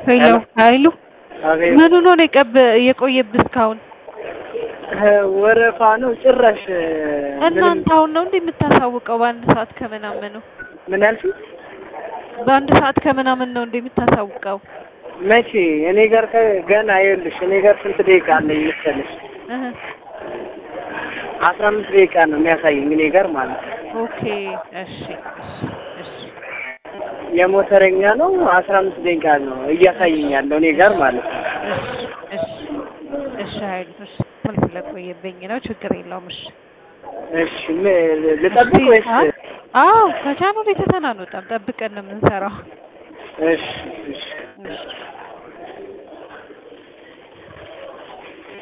ሄሎ ኃይሉ አቤት ምኑ ነው የቀብ የቆየብህ እስካሁን? ወረፋ ነው ጭራሽ እናንተ አሁን ነው እንዴ የምታሳውቀው? በአንድ ሰዓት ከምናምን ነው ምን ያልሽኝ? በአንድ ሰዓት ከምናምን ነው እንዴ የምታሳውቀው? መቼ እኔ ጋር ከ- ገና ይኸውልሽ እኔ ጋር ስንት ደቂቃ አለኝ መሰለሽ? እህ አስራ አምስት ደቂቃ ነው የሚያሳየኝ እኔ ጋር ማለት ነው። ኦኬ እሺ እሺ እሺ የሞተረኛ ነው አስራ አምስት ደቂቃ ነው እያሳየኝ ያለው እኔ ጋር ማለት ነው። እሺ እሺ እሺ ኃይሉ እሺ ምን ስለቆየብኝ ነው ችግር የለውም እሺ እሺ ም- ልጠብቅ ወይስ? አዎ ከቻናል የተተናንወጣም ጠብቀን ነው የምንሰራው እሺ እሺ እሺ